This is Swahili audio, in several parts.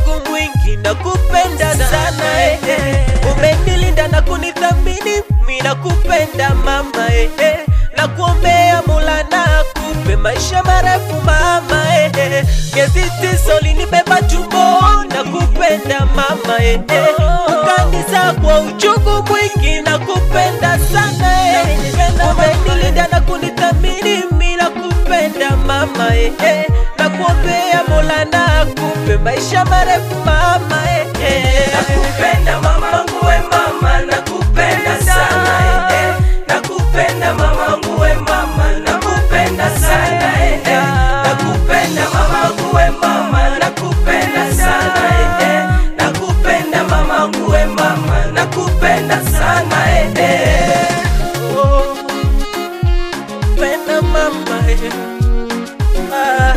uchungu mwingi na kupenda sana eh, eh. Umenilinda na kunithamini, mi nakupenda mama eh, eh. Na kuombea Mola na akupe maisha marefu mama eh, eh. Miezi tisa ulinibeba tumboni, nakupenda mama eh, eh. Ukaniza kwa uchungu mwingi, nakupenda sana eh. Umenilinda na kunithamini, mi nakupenda mama eh, eh. Na kuombea Mola na akupe maisha marefu mama eh, eh. Nakupenda mamangu we mama, nakupenda sana eh, eh. Nakupenda mamangu we mama, nakupenda sana eh, eh. Nakupenda mamangu we mama, nakupenda sana eh, eh. Nakupenda mamangu we mama, nakupenda sana eh, eh. Oh, penda mama eh. Ah.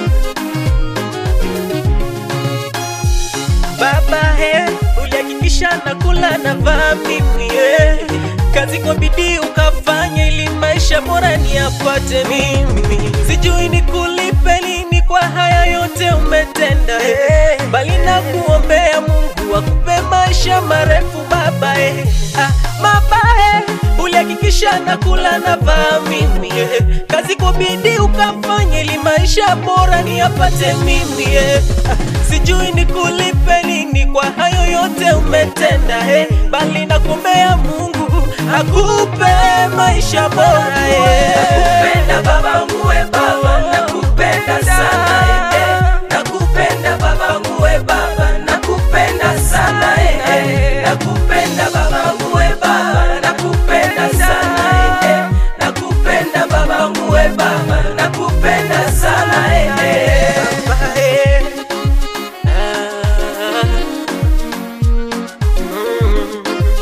Baba eh, ulihakikisha nakula na vaa mimi eh. Kazi kwa bidii ukafanya ili maisha bora niyapate mimi. Sijui nikulipe lini kwa haya yote umetenda eh. Bali na kuombea Mungu akupe maisha marefu baba eh. Ah, baba eh, ulihakikisha nakula na vaa mimi eh. Kazi kwa bidii ukafanya ili maisha bora niyapate mimi eh. Ah, sijui nikulipe nini kwa hayo yote umetenda eh. Bali nakuombea Mungu akupe maisha bora eh. Nakupenda babangu we baba, nakupenda sana eh, eh. Nakupenda babangu we baba, nakupenda sana eh, eh. Nakupenda babangu we baba, nakupenda sana eh, eh. Nakupenda babangu we baba, nakupenda sana eh, eh. Baba, eh. Ah. Mm.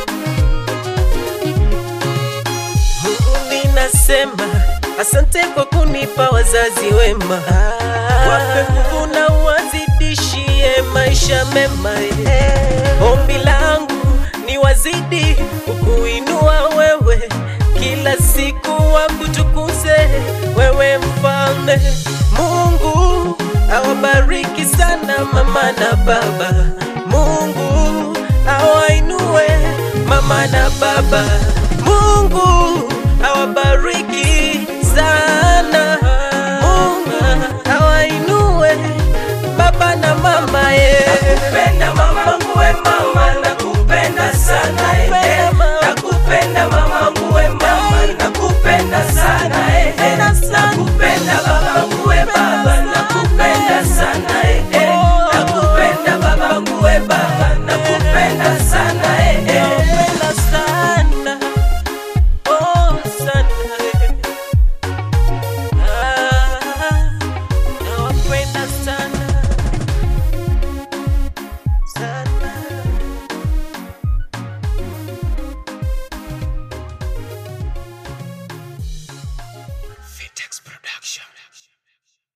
Mungu ninasema asante kwa kunipa wazazi wema, wape nguvu na wazidishie maisha mema. eh. Ombi langu ni wazidi kukuinua wewe, kila siku wakutukuze wewe mfalme. Mungu awabariki sana mama na baba. Mungu awainue mama na baba. Mungu awabariki sana. Mungu awainue baba na mama ye. Nakupenda mamangu we mama, nakupenda sana eh, eh. Nakupenda mamangu we mama, nakupenda sana eh, eh. Nakupenda babangu we baba, nakupenda sana eh, eh. Nakupenda babangu we baba, nakupenda sana eh, eh. Nawapenda sana, oh sana eh. Ah, nawapenda sana sana